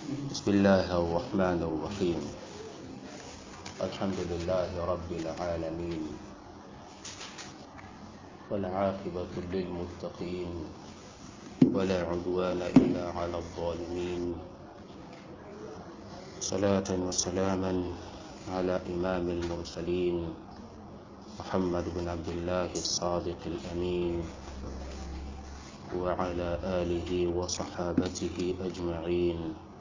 بسم الله الرحمن الرحيم الحمد لله رب العالمين والعاقبة للمتقين ولا عدوان إلا على الظالمين صلاة وسلاما على إمام المرسلين محمد بن عبد الله الصادق الأمين وعلى آله وصحابته أجمعين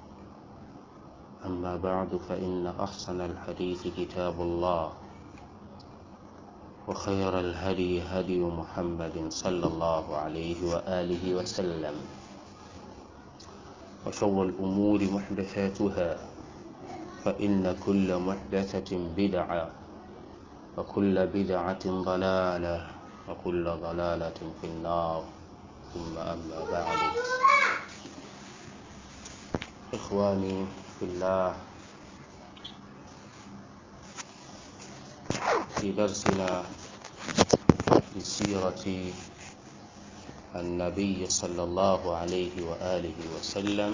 أما بعد فإن أحسن الحديث كتاب الله وخير الهدي هدي محمد صلى الله عليه وآله وسلم وشر الأمور محدثاتها فإن كل محدثة بدعة وكل بدعة ضلالة وكل ضلالة في النار ثم أما بعد إخواني في الله في درسنا لسيرة النبي صلى الله عليه وآله وسلم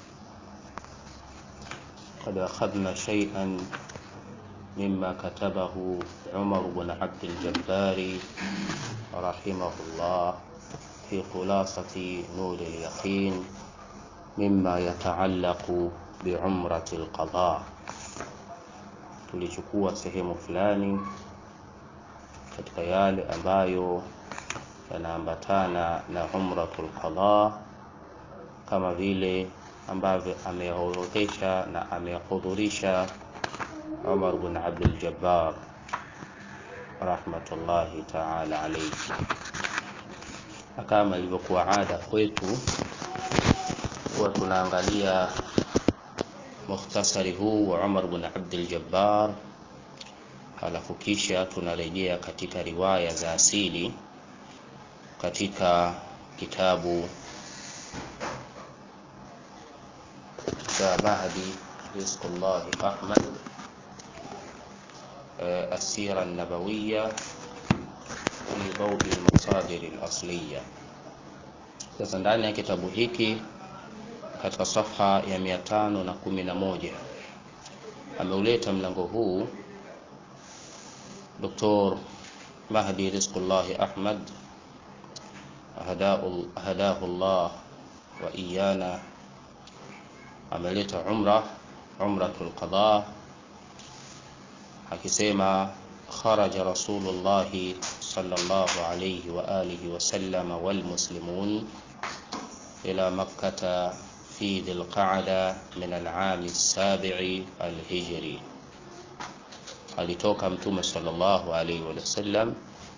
قد أخذنا شيئا مما كتبه عمر بن عبد الجبار رحمه الله في خلاصة نور اليقين مما يتعلق بعمرة القضاء tulichukua sehemu fulani katika yale ambayo yanaambatana na umratul qadha kama vile ambavyo ameorodhesha na amehudhurisha Umar bin Abdul Jabbar rahmatullahi ta'ala alayhi kama ilivyokuwa ada kwetu huwa tunaangalia mukhtasari huu wa Umar bin Abdul Jabbar halafu kisha tunarejea katika riwaya za asili katika kitabu cha Mahdi Rizqullah Ahmad السيرة النبوية في ضوء المصادر الأصلية sasa ndani ya kitabu hiki katika safha ya mia tano na kumi na moja ameuleta mlango huu Dr. Mahdi Rizqullahi Ahmad hadahu Allah wa iyana ameleta umra umratul qada akisema kharaja Rasulullah sallallahu alayhi wa alihi wa sallama wal muslimun ila makkah في ذي القعدة من العام السابع الهجري alitoka mtume sallallahu alaihi wasallam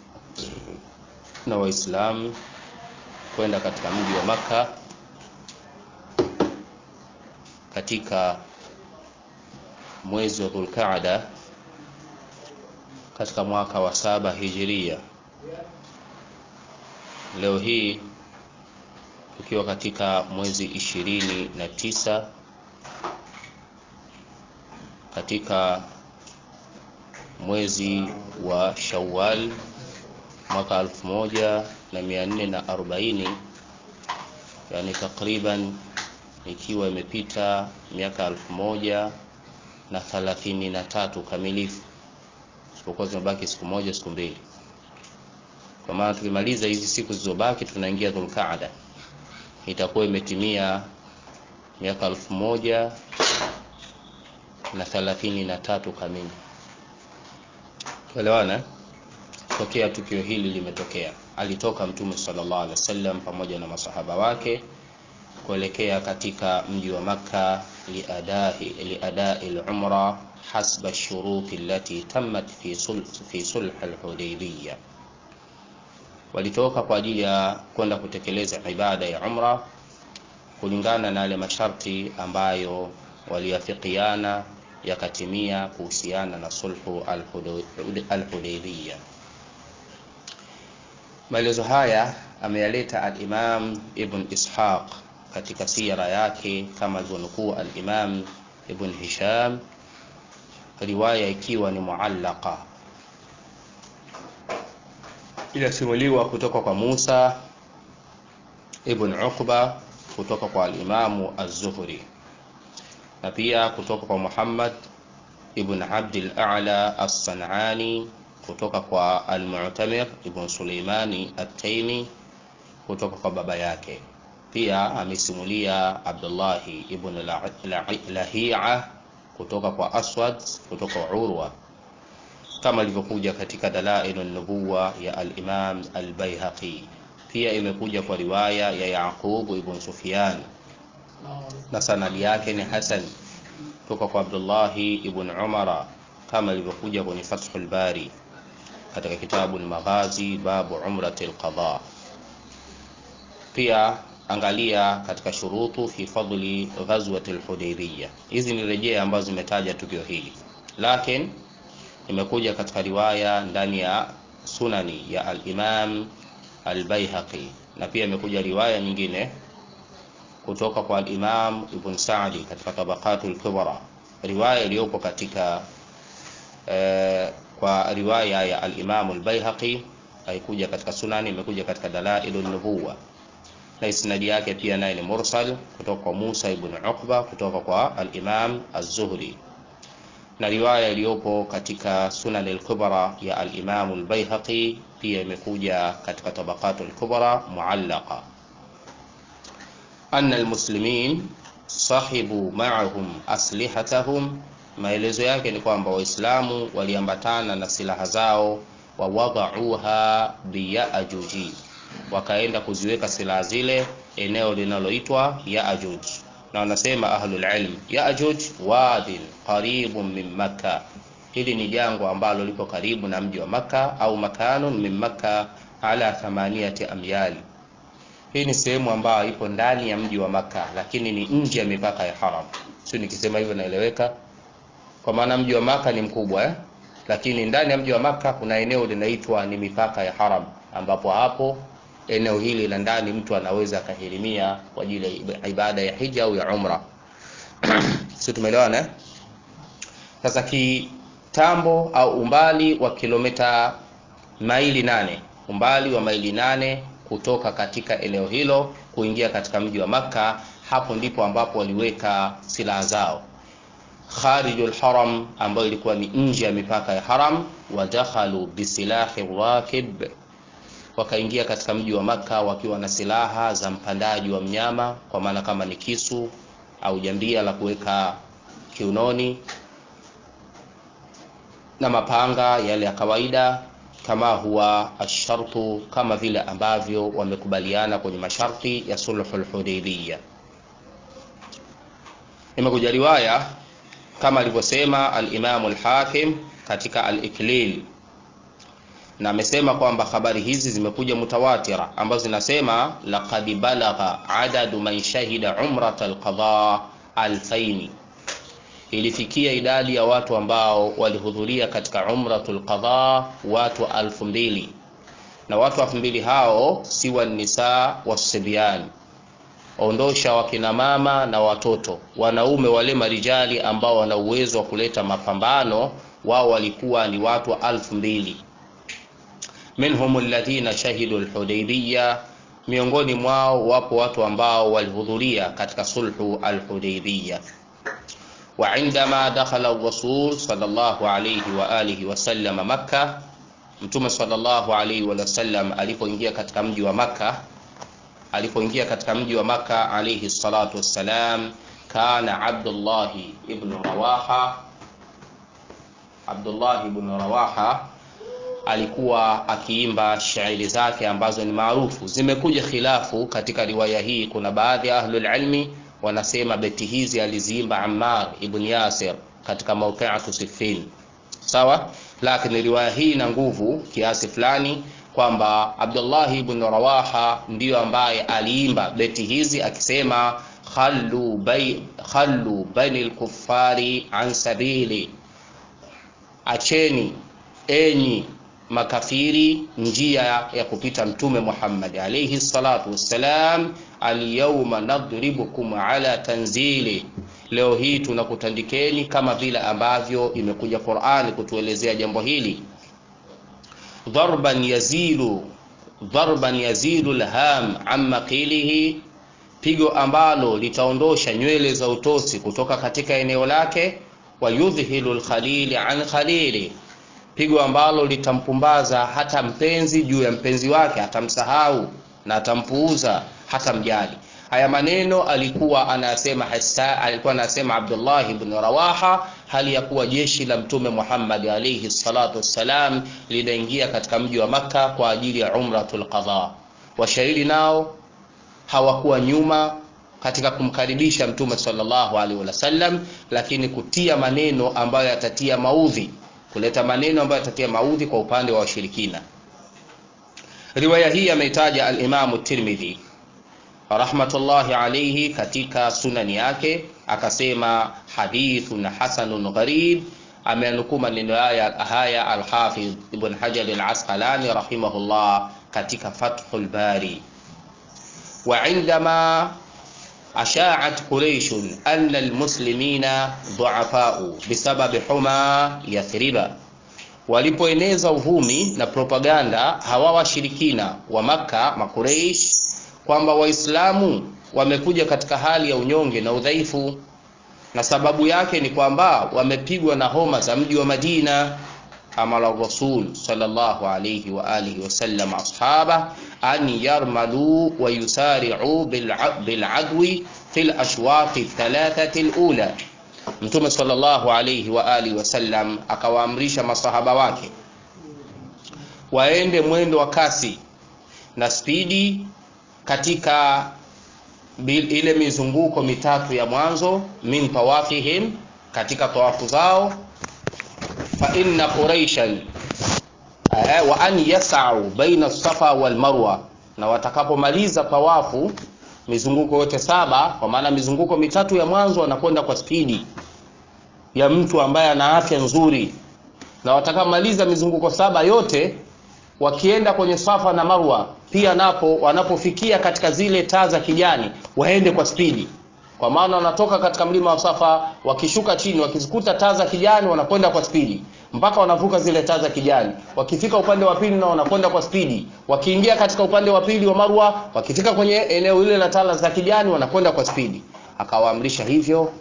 na waislamu kwenda katika mji wa Makka katika mwezi wa Dhulqaada katika mwaka wa saba hijiria. Leo hii tukiwa katika mwezi ishirini na tisa katika mwezi wa Shawwal mwaka alfu moja na mia nne na arobaini yani takriban ikiwa imepita miaka alfu moja na thalathini na tatu kamilifu, isipokuwa zimebaki siku moja siku mbili. Kwa maana tukimaliza hizi siku zilizobaki tunaingia Dhulqaada itakuwa imetimia miaka elfu moja na thalathini na tatu kamili. Tuelewana? Tokea tukio hili limetokea, alitoka Mtume sallallahu alaihi wasallam pamoja na masahaba wake kuelekea katika mji wa Makka liadai liadai al-umra hasba ash-shurut allati tammat fi sulh fi sulh al-Hudaybiyah walitoka kwa ajili ya kwenda kutekeleza ibada ya umra kulingana na yale masharti ambayo waliafikiana yakatimia kuhusiana na sulhu al-Hudaybiyah. Maelezo haya ameyaleta al-Imam Ibn Ishaq katika sira yake kama alivyonukuu al-Imam Ibn Hisham, riwaya ikiwa ni muallaqa inasimuliwa kutoka kwa Musa ibn Uqba kutoka kwa al-Imamu Az-Zuhri na pia kutoka kwa Muhammad ibn Abdul A'la as-San'ani kutoka kwa Al-Mu'tamir ibn Suleimani at-Taimi kutoka kwa baba yake. Pia amesimulia Abdullahi ibn Lahia kutoka kwa Aswad kutoka kwa Urwa kama ilivyokuja katika Dalailu Nubuwa ya al-Imam al-Baihaqi. Pia imekuja kwa riwaya ya Yaqub ibn Sufyan na sanadi yake ni hasan kutoka kwa Abdullahi ibn Umara kama ilivyokuja kwenye Fathul Bari katika kitabu al-Maghazi babu umrati al-qada. Pia angalia katika shurutu fi fadli ghazwati al-Hudaybiyah. Hizi ni rejea ambazo zimetaja tukio hili, lakini imekuja katika riwaya ndani ya sunani ya al-Imam al-Baihaqi na pia imekuja riwaya nyingine kutoka kwa al-Imam Ibn Sa'di katika Tabaqatul Kubra, riwaya iliyopo katika eh, kwa riwaya ya al-Imam al-Baihaqi haikuja katika sunani, imekuja katika Dalailun Nubuwa na isnadi yake pia naye ni mursal kutoka kwa Musa ibn Uqba kutoka kwa al-Imam az-Zuhri na riwaya iliyopo katika Sunan al-Kubra ya al-Imam al-Baihaqi pia imekuja katika Tabaqatul Kubra muallaqa anna al-muslimin sahibu ma'ahum aslihatahum. Maelezo yake ni kwamba Waislamu waliambatana na silaha zao, wa wadauha biyajuji, wakaenda kuziweka silaha zile eneo linaloitwa Yaajuj na wanasema ahlul ilm Yaajuj wadin qaribun min Makka, hili ni jangwa ambalo lipo karibu na mji wa Makka, au makanun min Makka ala thamaniyati amyali. Hii ni sehemu ambayo ipo ndani ya mji wa Makka, lakini ni nje ya mipaka ya haram. Sio nikisema hivyo naeleweka? Kwa maana mji wa Makka ni mkubwa eh? Lakini ndani ya mji wa Makka kuna eneo linaitwa ni mipaka ya haram, ambapo hapo eneo hili la ndani mtu anaweza akahirimia kwa ajili ya ibada ya hija au ya umra. Sio, tumeelewana eh? Sasa kitambo au umbali wa kilomita maili nane, umbali wa maili nane kutoka katika eneo hilo kuingia katika mji wa Makka, hapo ndipo ambapo waliweka silaha zao kharijul haram, ambayo ilikuwa ni nje ya mipaka ya haram. Wadakhalu bisilahi rakib wakaingia katika mji wa Makka wakiwa na silaha za mpandaji wa mnyama, kwa maana kama ni kisu au jambia la kuweka kiunoni na mapanga yale ya kawaida, kama huwa ashartu, kama vile ambavyo wamekubaliana kwenye masharti ya sulhul Hudaybiyah. Imekuja riwaya kama alivyosema al-Imam al-Hakim katika al-Iklil na amesema kwamba habari hizi zimekuja mutawatira ambazo zinasema laqad balagha adadu man shahida umrat alqada alfaini, ilifikia idadi ya watu ambao walihudhuria katika umratul qada watu alfu mbili na watu elfu mbili hao si wanisa wasibyan, ondosha wakina mama na watoto. Wanaume wale marijali ambao wana uwezo wa kuleta mapambano, wao walikuwa ni watu alfu mbili minhum alladhina shahidu alhudaybiyya, miongoni mwao wapo watu ambao walihudhuria katika sulhu alhudaybiyya. Wa indama dakhala rasul sallallahu alayhi wa alihi wasallam Makka, Mtume sallallahu alayhi wa sallam alipoingia katika mji wa Makka, alipoingia katika mji wa Makka alayhi salatu wassalam, kana Abdullah ibn Rawaha, Abdullah ibn Rawaha alikuwa akiimba shairi zake ambazo ni maarufu. Zimekuja khilafu katika riwaya hii. Kuna baadhi ya ahlul ilmi wanasema beti hizi aliziimba Ammar ibn Yasir katika mauqiatu Siffin, sawa. Lakini riwaya hii ina nguvu kiasi fulani kwamba Abdullah ibn Rawaha ndiyo ambaye aliimba beti hizi akisema khallu bay khallu bani al-kuffari an sabili, acheni enyi makafiri njia ya kupita Mtume Muhammad alayhi salatu wassalam, alyawma nadribukum ala tanzili, leo hii tunakutandikeni kama vile ambavyo imekuja Qur'ani kutuelezea jambo hili. Dharban yazilu dharban yazilu alham amma qilihi, pigo ambalo litaondosha nywele za utosi kutoka katika eneo lake wa yudhhilu lkhalili an khalili pigo ambalo litampumbaza hata mpenzi juu ya mpenzi wake atamsahau na atampuuza hata mjali haya maneno alikuwa anasema hasa, alikuwa anasema Abdullah ibn Rawaha hali ya kuwa jeshi la mtume Muhammad alayhi salatu wassalam linaingia katika mji wa Makka kwa ajili ya umratul qadha washairi nao hawakuwa nyuma katika kumkaribisha mtume sallallahu alaihi wasallam lakini kutia maneno ambayo yatatia maudhi kuleta maneno ambayo yatatia maudhi kwa upande wa washirikina riwaya hii ameitaja al-Imam Tirmidhi rahmatullahi alayhi katika sunani yake akasema hadithun hasanun gharib ameanukuu maneno haya haya al-Hafidh Ibn Hajar al-Asqalani rahimahullah katika Fathul Bari wa indama أشاعت قريش أن المسلمين ضعفاء بسبب حمى يثرب walipoeneza uvumi na propaganda hawa washirikina wa Makka makureish kwamba Waislamu wamekuja katika hali ya unyonge na udhaifu, na sababu yake ni kwamba wamepigwa na homa za mji wa Madina. Amara Rasul sallallahu alayhi wa alihi wasallam ashaba an yarmalu wa yusari'u bil adwi fil ashwaqi thalathati alula Mtume sallallahu alayhi wa alihi wasallam akawaamrisha masahaba wake waende mwendo wa kasi na spidi katika bil, ile mizunguko mitatu ya mwanzo min tawafihim, katika tawafu zao, fa inna quraishan wa an yas'u baina safa wal marwa, na watakapomaliza tawafu mizunguko yote saba, kwa maana mizunguko mitatu ya mwanzo wanakwenda kwa spidi ya mtu ambaye ana afya nzuri, na watakaomaliza mizunguko saba yote wakienda kwenye Safa na Marwa pia napo wanapofikia katika zile taa za kijani waende kwa spidi, kwa maana wanatoka katika mlima wa Safa wakishuka chini, wakizikuta taa za kijani wanakwenda kwa spidi mpaka wanavuka zile taa za kijani. Wakifika upande wa pili na wanakwenda kwa spidi, wakiingia katika upande wa pili wa Marwa, wakifika kwenye eneo lile la taa za kijani wanakwenda kwa spidi. Akawaamrisha hivyo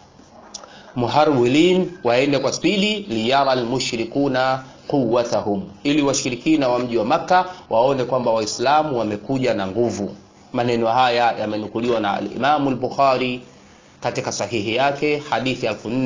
muharwilin waende kwa spidi, liyara almushrikuna quwwatahum, ili washirikina wa mji wa Makka waone kwamba Waislamu wamekuja na nguvu. Maneno haya yamenukuliwa na al-Imamu al-Bukhari katika sahihi yake hadithi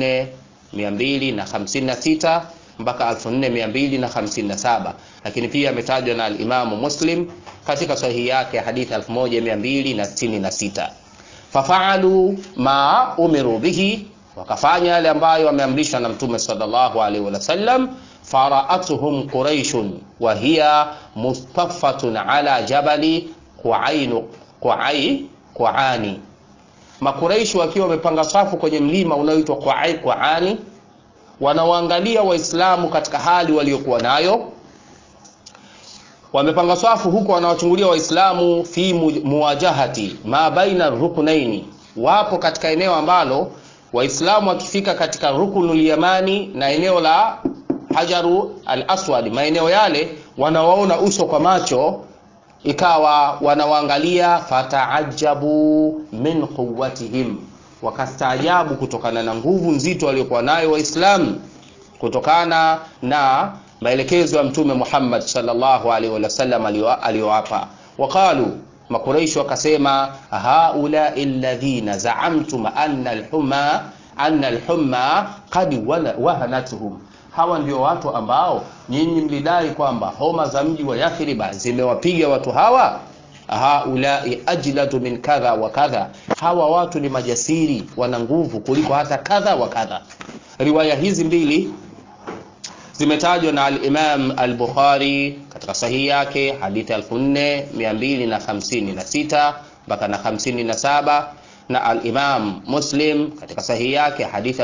4256 mpaka 4257, lakini pia ametajwa na al-Imamu Muslim katika sahihi yake hadithi 1266. Fafaalu ma umiru bihi, wakafanya yale ambayo wameamrishwa na Mtume sallallahu alaihi wasallam faraatuhum quraishun wa hiya mustafatun ala jabali Quainu Quai Quani, Makuraishi wakiwa wamepanga safu kwenye mlima unaoitwa Quai Quani, wanawaangalia Waislamu katika hali waliokuwa nayo. Wamepanga safu huko, wanawachungulia Waislamu fi muwajahati ma baina ruknaini, wapo katika eneo ambalo Waislamu wakifika katika rukunul yamani na eneo la hajaru al aswad, maeneo yale wanawaona uso kwa macho, ikawa wanawaangalia. Fataajabu min quwwatihim, wakastaajabu kutokana na nguvu nzito waliokuwa nayo Waislamu, kutokana na maelekezo ya Mtume Muhammad sallallahu alaihi wasallam aliyowapa. Waqalu, Makuraishi wakasema, haulai alladhina zaamtum anna alhumma anna alhumma qad wahanatuhum hawa ndio watu ambao nyinyi mlidai kwamba homa za mji wa Yathriba zimewapiga watu hawa. Haulai ajladu min kadha wa kadha, hawa watu ni majasiri, wana nguvu kuliko hata kadha wa kadha. Riwaya hizi mbili zimetajwa na al-Imam al-Bukhari katika sahihi yake hadithi 4256 mpaka na 57 na al-Imam Muslim katika sahihi yake hadithi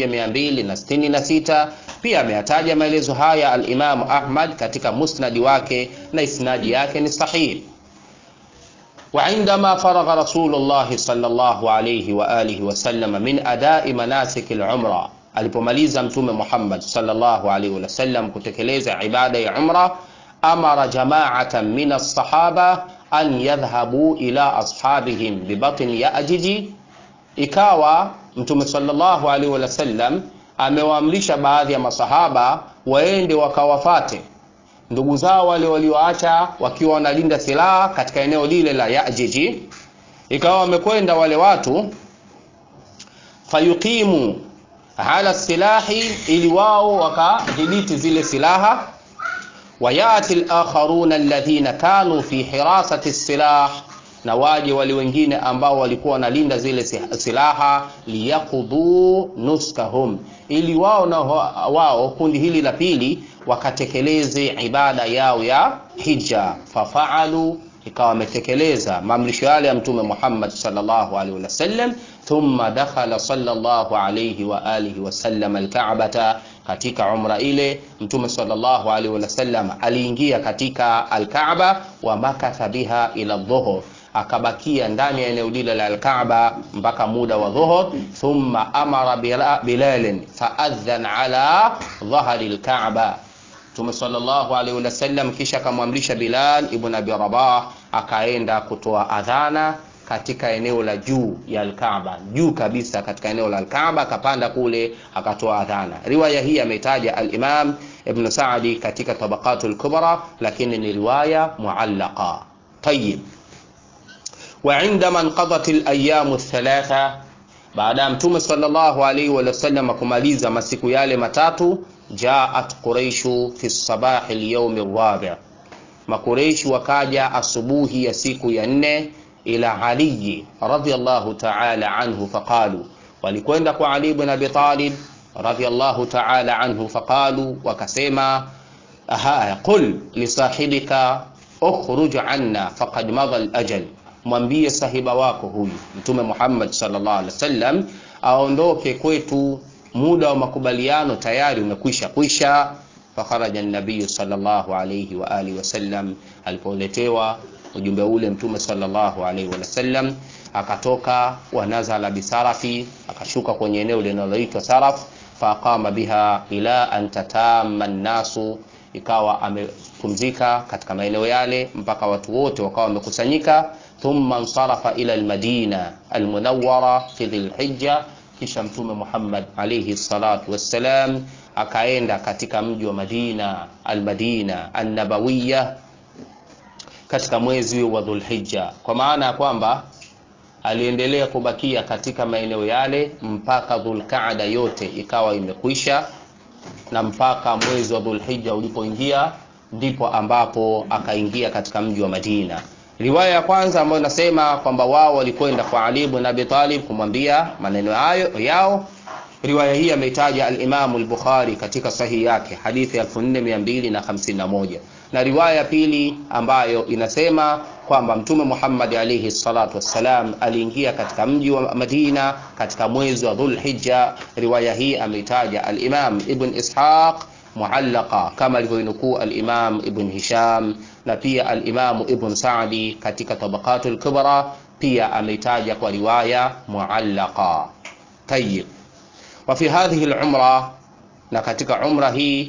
1266 pia ameyataja maelezo haya al-Imam Ahmad katika musnadi wake na isnadi yake ni sahihi. Wa indama faragha Rasulullah sallallahu alayhi wa alihi wa sallam min adai manasik al-umra, alipomaliza Mtume Muhammad sallallahu alayhi wa sallam kutekeleza ibada ya umra, amara jama'atan min as-sahaba an yadhhabu ila ashabihim bibatni yajiji ikawa mtume sallallahu alaihi wasallam amewaamrisha baadhi ya masahaba waende wakawafate ndugu zao wale walioacha wakiwa wanalinda silaha katika eneo lile la Yajiji ikawa wamekwenda wale watu fayuqimu ala silahi ili wao wakadhibiti zile silaha wayati lakharuna alladhina kanu fi hirasati silah na waje wale wengine ambao walikuwa wanalinda zile silaha liyaqudhu nuskahum ili wao na wao kundi hili la pili wakatekeleze ibada yao ya hija fafaalu ikawa wametekeleza maamrisho yale ya mtume Muhammad sallallahu alaihi wasallam thumma dakhala sallallahu alaihi wa alihi wasallam alka'bata katika umra ile mtume sallallahu alaihi wasallam aliingia katika alkaaba wa makatha biha ila dhuhur akabakia ndani ya eneo lile la alkaaba mpaka muda wa dhuhur thumma amara bilalin faadhan ala dhahri alkaaba Mtume sallallahu alaihi wasallam kisha akamwamrisha Bilal ibn Abi Rabah akaenda kutoa adhana katika eneo la juu ya Al-Kaaba, juu kabisa katika eneo la Al-Kaaba, akapanda kule akatoa adhana. Riwaya hii ameitaja al-Imam Ibn Sa'di katika Tabaqatul Kubra, lakini ni riwaya muallaqa. Tayyib. Wa indama inqadat al-ayyam ath-thalatha, baada ya Mtume sallallahu alaihi wasallam kumaliza masiku yale matatu jaat quraishu fi sabahi lyaumi rabi, makureishi wakaja asubuhi ya siku ya nne ila aliyi radhiallahu taala anhu faqalu, walikwenda kwa Ali ibn Abi Talib radhiallahu taala anhu faqalu, wakasema aha, qul lisahibika ukhruj anna faqad madha alajal, mwambie sahiba wako huyu Mtume Muhammad sallallahu alaihi wasallam aondoke kwetu muda wa makubaliano tayari umekwisha kwisha. Fakharaja nabiyu sallallahu alayhi wa alihi wasallam, alipoletewa ujumbe ule mtume sallallahu alayhi wasallam akatoka, wanazala bisarafi, akashuka kwenye eneo linaloitwa Saraf, faqama biha ila an tatama nnasu, ikawa amepumzika katika maeneo yale mpaka watu wote wakawa wamekusanyika. Thumma nsarafa ila almadina almunawwara fi dhilhijja kisha Mtume Muhammad alayhi salatu wassalam akaenda katika mji wa Madina almadina annabawiya katika mwezi wa Dhulhijja, kwa maana ya kwamba aliendelea kubakia katika maeneo yale mpaka Dhulqaada yote ikawa imekwisha, na mpaka mwezi wa Dhulhijja ulipoingia ndipo ambapo akaingia katika mji wa Madina. Riwaya ya kwanza ambayo inasema kwamba wao walikwenda kwa Ali ibn Abi Talib kumwambia maneno hayo yao. Riwaya hii ameitaja al-Imam al-Bukhari katika sahihi yake hadithi 4251 na riwaya pili ambayo inasema kwamba Mtume Muhammad alayhi salatu wassalam aliingia katika mji wa Madina katika mwezi wa Dhulhijja. Riwaya hii ameitaja al-Imam Ibn Ishaq muallaqa kama alivyonukuu al-Imam Ibn Hisham na pia al-Imam Ibn Sa'di katika Tabaqatul Kubra pia ameitaja kwa riwaya muallaqa. Tayyib. Wa fi hadhihi al-umra, na katika umra hii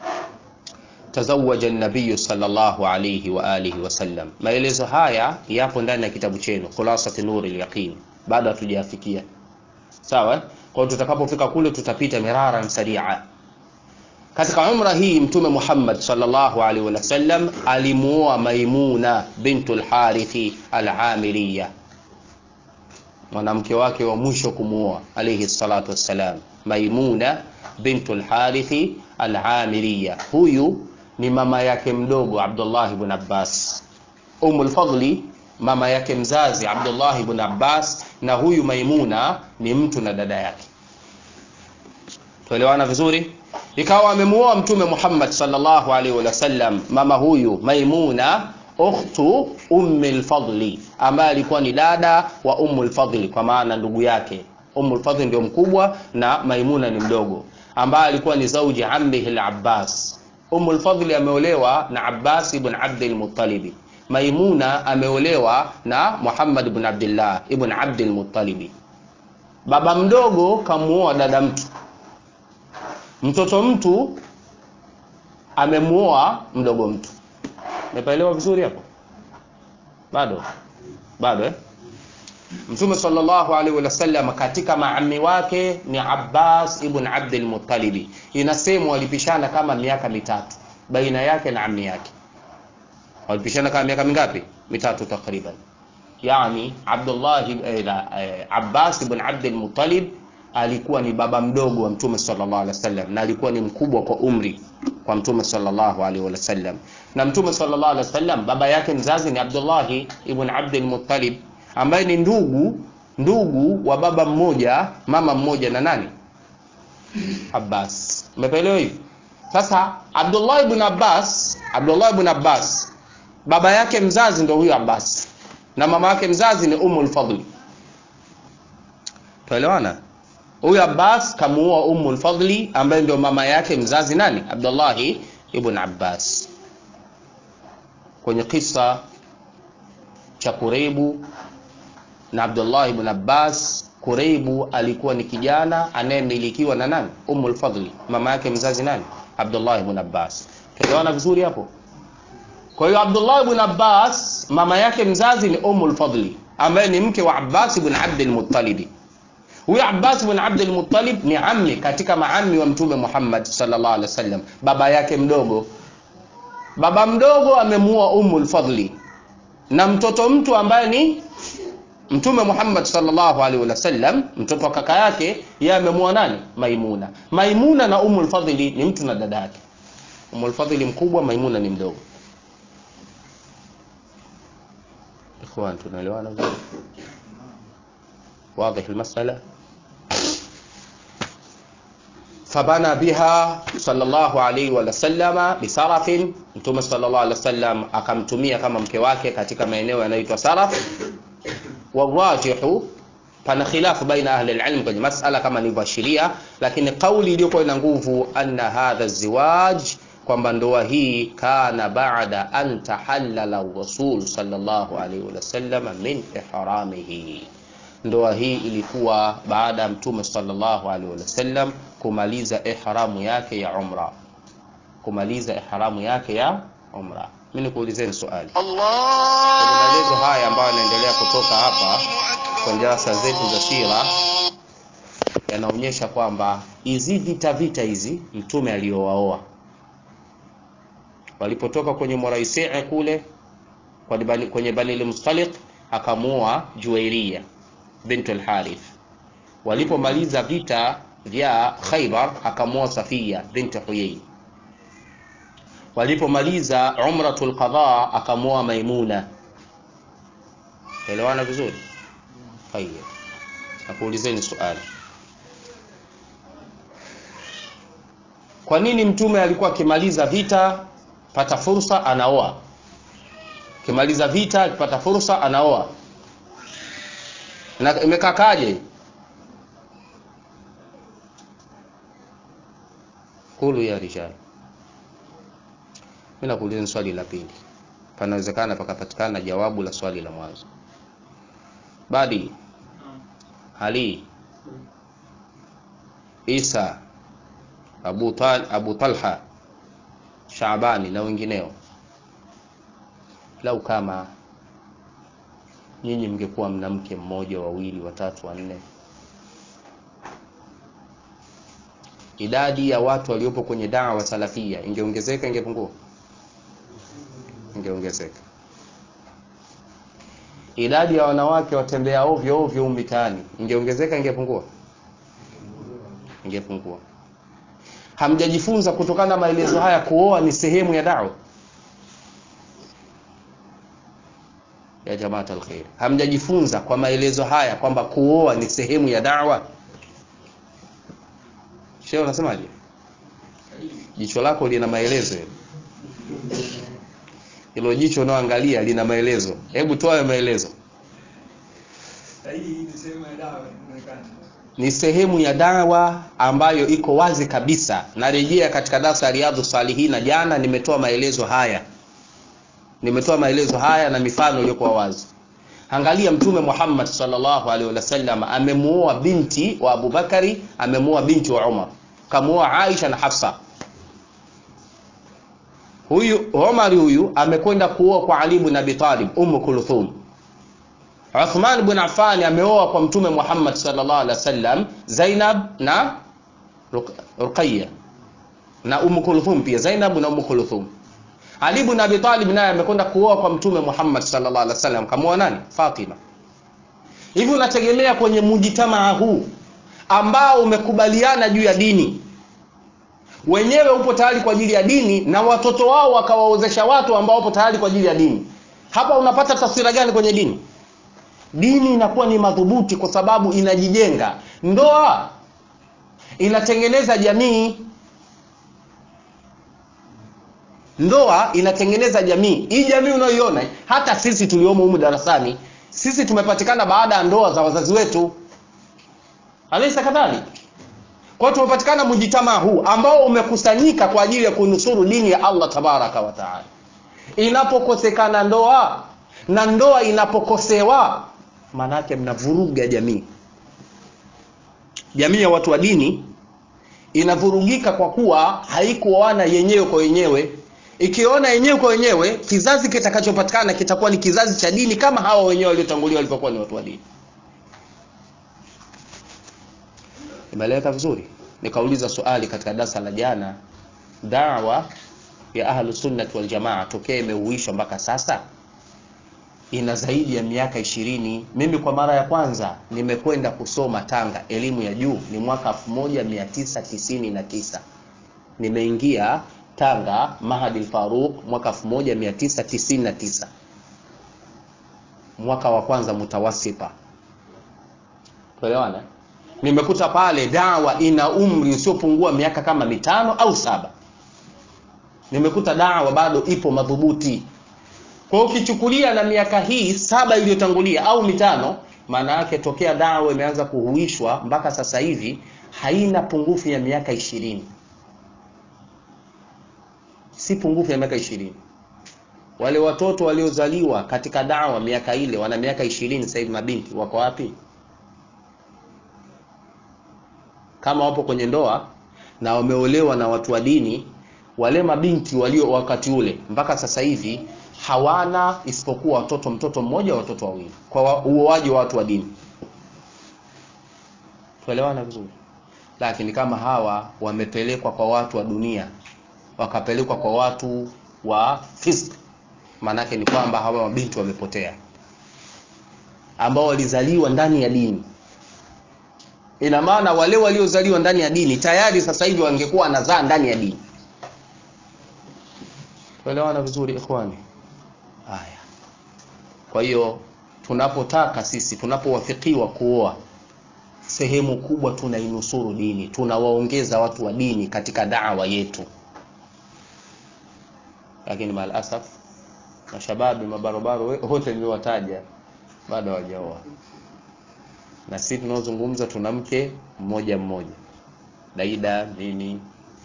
tazawaja an-nabiy sallallahu alayhi wa alihi wasallam. Maelezo haya yapo ndani ya kitabu chenu Khulasat Nur al-Yaqin, bado hatujafikia sawa. Kwa hiyo tutakapofika kule tutapita miraran saria katika umra hii Mtume Muhammad sallallahu alaihi wasallam alimuoa Maimuna bintul Harithi al-Amiriya, mwanamke wake wa mwisho kumuoa alayhi salatu wassalam, Maimuna bintul Harithi al-Amiriya. Huyu ni mama yake mdogo Abdullah ibn Abbas, Ummul Fadli mama yake mzazi Abdullah ibn Abbas, na huyu Maimuna ni mtu na dada yake. Tuelewana vizuri? ikawa amemuoa Mtume Muhammad sallallahu alaihi wasallam mama huyu Maimuna ukhtu Ummi al-Fadli, ambaye alikuwa ni dada wa Ummu al-Fadli, kwa maana ndugu yake. Ummu al-Fadli ndio mkubwa na Maimuna ni mdogo, ambaye alikuwa ni zauji ammihi al-Abbas. Ummu al-Fadli ameolewa na Abbas ibn Abdul Muttalib. Maimuna ameolewa na Muhammad ibn Abdullah ibn Abdul Muttalib. Baba mdogo kamuoa dada mtu mtoto mtu amemuoa mdogo mtu. Umepaelewa vizuri hapo? bado bado eh? Mtume sallallahu alaihi wasallam katika maami wake ni Abbas ibn Abdul Muttalib. Inasemwa walipishana kama miaka mitatu baina yake na ammi yake. Walipishana kama miaka mingapi? Mitatu takriban. Yani Abdullah eh, eh, Abbas ibn Abdul Muttalib alikuwa ni baba mdogo wa Mtume sallallahu alaihi wasallam na alikuwa ni mkubwa kwa umri kwa Mtume sallallahu alaihi wasallam. Na Mtume sallallahu alaihi wasallam baba yake mzazi ni Abdullah ibn Abdul Muttalib ambaye ni ndugu ndugu wa baba mmoja mama mmoja na nani Abbas. Umeelewa hivi? Sasa Abdullah ibn Abbas, Abdullah ibn Abbas baba yake mzazi ndio huyo Abbas na mama yake mzazi ni Ummul Fadli. Tuelewana? Huyu Abbas kamuoa Ummul Fadli ambaye ndio mama yake mzazi nani? Abdullah ibn Abbas. Kwenye kisa cha Kureibu na Abdullah ibn Abbas, Kureibu alikuwa ni kijana anayemilikiwa na nani? Ummul Fadli. Mama yake mzazi nani? Abdullah ibn Abbas. Tuelewana vizuri hapo? Kwa hiyo Abdullah ibn Abbas mama yake mzazi ni Ummul Fadli ambaye ni mke wa Abbas ibn Abdul Muttalib. Huyu Abbas ibn Abdul Muttalib ni ammi katika maami wa Mtume Muhammad sallallahu alaihi wasallam, baba yake mdogo. Baba mdogo amemuoa Ummul Fadli na mtoto mtu ambaye ni Mtume Muhammad sallallahu alaihi wasallam, mtoto wa kaka yake, yeye amemuoa nani? Maimuna. Maimuna na Ummul Fadli ni mtu na dada yake. Ummul Fadli mkubwa, Maimuna ni mdogo. Ikhwan, tunaelewana vizuri? واضح المسألة فبنى بها صلى الله عليه وسلم بسرف mtume sallallahu alaihi wasallam akamtumia kama mke wake katika maeneo yanayoitwa saraf warajihu pana khilafu baina ahli alilm kwenye masala kama nilivyoashiria lakini kauli iliyokuwa ina nguvu anna hadha ziwaj kwamba ndoa hii kana baada an tahallala rasul sallallahu alaihi wasallam min ihramihi ndoa hii ilikuwa baada ya mtume sallallahu alaihi wasallam kumaliza ihramu yake ya umra kumaliza ihramu yake ya umra mimi nikuulizeni swali kwenye maelezo haya ambayo yanaendelea kutoka hapa kwenye darasa zetu za sira yanaonyesha kwamba hizi vita vita hizi mtume aliowaoa walipotoka kwenye Muraisii kule kwenye Bani al-Mustaliq akamuoa Juwairia bint al-Harith. Walipomaliza vita vya Khaybar akamuoa Safiya bint Huyay. Walipomaliza umratul qadha akamuoa Maimuna. Elewana vizuri? Tayeb. Nakuulizeni swali. Kwa nini mtume alikuwa akimaliza vita pata fursa anaoa? Kimaliza vita akipata fursa anaoa na imekakaje kulu ya rijal mimi nakuuliza swali la pili panawezekana pakapatikana jawabu la swali la mwanzo badi ali isa abu, Tal, abu talha shabani na wengineo lau kama nyinyi mngekuwa mna mke mmoja wawili watatu wanne idadi ya watu waliopo kwenye dawa salafia ingeongezeka ingepungua ingeongezeka idadi ya wanawake watembea ovyo ovyo mitaani ingeongezeka ingepungua ingepungua hamjajifunza kutokana na maelezo haya kuoa ni sehemu ya dawa ya jamaat alkhair hamjajifunza kwa maelezo haya kwamba kuoa ni sehemu ya da'wa shehe unasemaje jicho lako lina maelezo hilo jicho unaoangalia lina maelezo hebu toa maelezo ni sehemu ya dawa ambayo iko wazi kabisa narejea katika darasa ya riadhu salihina jana nimetoa maelezo haya nimetoa maelezo haya na mifano iliyokuwa wazi angalia mtume Muhammad sallallahu alaihi wasallam amemuoa binti wa Abubakari amemuoa binti wa Umar kamuoa Aisha na Hafsa huyu Omar huyu amekwenda kuoa kwa Ali ibn Abi Talib Umm Kulthum. Uthman ibn Affan ameoa kwa Mtume Muhammad sallallahu alaihi wasallam Zainab na Ruqayya na Umm Kulthum pia Zainab na Umm Kulthum. Ali ibn Abi Talib naye amekwenda kuoa kwa Mtume Muhammad sallallahu alaihi wasallam kamuoa nani? Fatima. Hivi unategemea kwenye mujitamaa huu ambao umekubaliana juu ya dini wenyewe upo tayari kwa ajili ya dini na watoto wao wakawaozesha watu ambao wapo tayari kwa ajili ya dini hapa unapata taswira gani kwenye dini dini inakuwa ni madhubuti kwa sababu inajijenga ndoa inatengeneza jamii ndoa inatengeneza jamii hii jamii unayoiona hata sisi tuliomo humu darasani sisi tumepatikana baada ya ndoa za wazazi wetu alaisa kadhalika kwa hiyo tumepatikana mujitamaa huu ambao umekusanyika kwa ajili ya kunusuru dini ya Allah tabaraka wa taala. Inapokosekana ndoa na ndoa inapokosewa, maanake mnavuruga jamii. Jamii ya watu wa dini inavurugika kwa kuwa haikuoana yenyewe kwa yenyewe. Ikiona yenyewe kwa wenyewe, kizazi kitakachopatikana kitakuwa ni kizazi cha dini kama hawa wenyewe waliotangulia walivyokuwa ni watu wa dini. Imeeleweka vizuri? Nikauliza swali katika darasa la jana, dawa ya ahlu sunnati wal jamaa tokea imeuishwa mpaka sasa ina zaidi ya miaka ishirini. Mimi kwa mara ya kwanza nimekwenda kusoma Tanga elimu ya juu ni mwaka 1999 nimeingia Tanga Mahadi Faruq mwaka 1999 mwaka wa kwanza mutawasipa, tuelewana nimekuta pale dawa ina umri usiopungua miaka kama mitano au saba. Nimekuta dawa bado ipo madhubuti. Kwa hiyo ukichukulia na miaka hii saba iliyotangulia au mitano, maana yake tokea dawa imeanza kuhuishwa mpaka sasa hivi haina pungufu ya miaka ishirini, si pungufu ya miaka ishirini. Wale watoto waliozaliwa katika dawa miaka ile wana miaka ishirini sasa hivi, mabinti wako wapi? kama wapo kwenye ndoa na wameolewa na watu wa dini, wale mabinti walio wakati ule mpaka sasa hivi hawana isipokuwa watoto, mtoto mmoja, watoto wawili, kwa uoaji wa watu wa dini. Tuelewana vizuri. Lakini kama hawa wamepelekwa kwa watu wa dunia, wakapelekwa kwa watu wa fisk, maanake ni kwamba hawa mabinti wamepotea, ambao walizaliwa ndani ya dini ina maana wale waliozaliwa ndani ya dini tayari sasa hivi wangekuwa wanazaa ndani ya dini. Tuelewana vizuri ikhwani? Haya, kwa hiyo tunapotaka sisi, tunapowafikiwa kuoa, sehemu kubwa tunainusuru dini, tunawaongeza watu wa dini katika dawa yetu, lakini maalasaf mashababi mabarobaro wote niliowataja bado hawajaoa na sisi tunaozungumza tuna mke mmoja mmoja, Daida mimi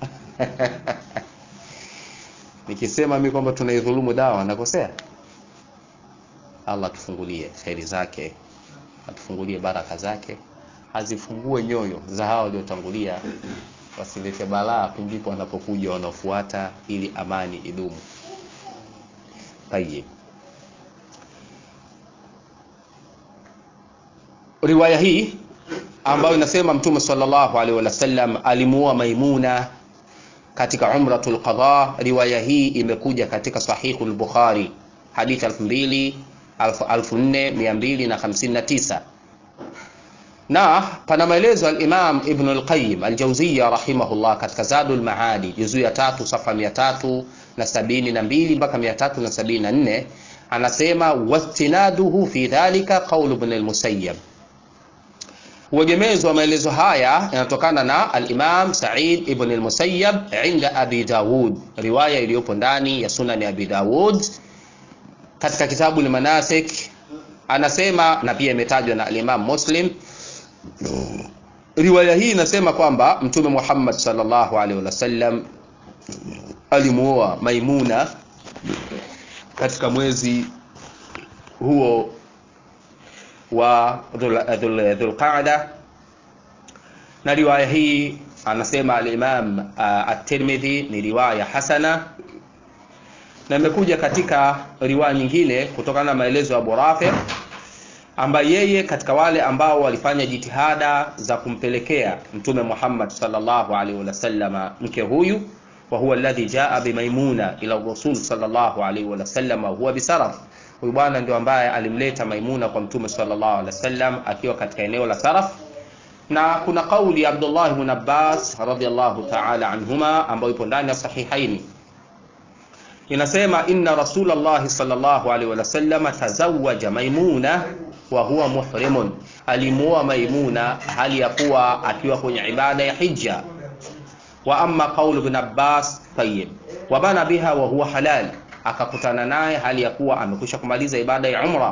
nikisema mimi kwamba tunaidhulumu dawa nakosea? Allah atufungulie kheri zake, atufungulie baraka zake, azifungue nyoyo za hawa waliotangulia, wasilete balaa pindipo wanapokuja wanaofuata, ili amani idumu. Tayyib. riwaya hii ambayo inasema Mtume sallallahu alaihi wasallam alimuoa Maimuna katika umratul qadha. Riwaya hii imekuja katika sahihu al-Bukhari hadithi 2259 na pana maelezo al-Imam Ibn al-Qayyim al-Jawziyya rahimahullah katika Zadul Maadi juzuu ya tatu safa 372 mpaka 374 anasema wastinaduhu fi dhalika qaul ibn al-Musayyab Uegemezi wa maelezo haya yanatokana na al-Imam Sa'id ibn al-Musayyab inda Abi Dawud, riwaya iliyopo ndani ya Sunan ya Abi Dawud katika kitabu al-Manasik, anasema na pia imetajwa na al-Imam Muslim. Riwaya hii inasema kwamba Mtume Muhammad sallallahu alaihi wasallam alimuoa Maimuna katika mwezi huo wa Dhulqaada, na riwaya hii anasema al-Imam uh, at-Tirmidhi ni riwaya hasana, na imekuja katika riwaya nyingine kutokana na maelezo ya Abu Rafi ambaye yeye katika wale ambao walifanya jitihada za kumpelekea mtume Muhammad sallallahu alaihi wasallam mke huyu wa huwa alladhi jaa bimaimuna ila rasul sallallahu alaihi wasallam huwa bisaraf huyu bwana ndio ambaye alimleta Maimuna kwa mtume sallallahu alaihi wasallam akiwa katika eneo la Saraf na kuna kauli ya Abdullah ibn Abbas radhiyallahu ta'ala anhuma ambayo ipo ndani ya sahihaini inasema inna rasulullah sallallahu alaihi wasallam tazawwaja maimuna wa huwa muhrimun alimuoa maimuna hali ya kuwa akiwa kwenye ibada ya hija wa amma qaul ibn abbas tayyib wa bana biha wa huwa halal akakutana naye hali ya kuwa amekwisha kumaliza ibada ya umra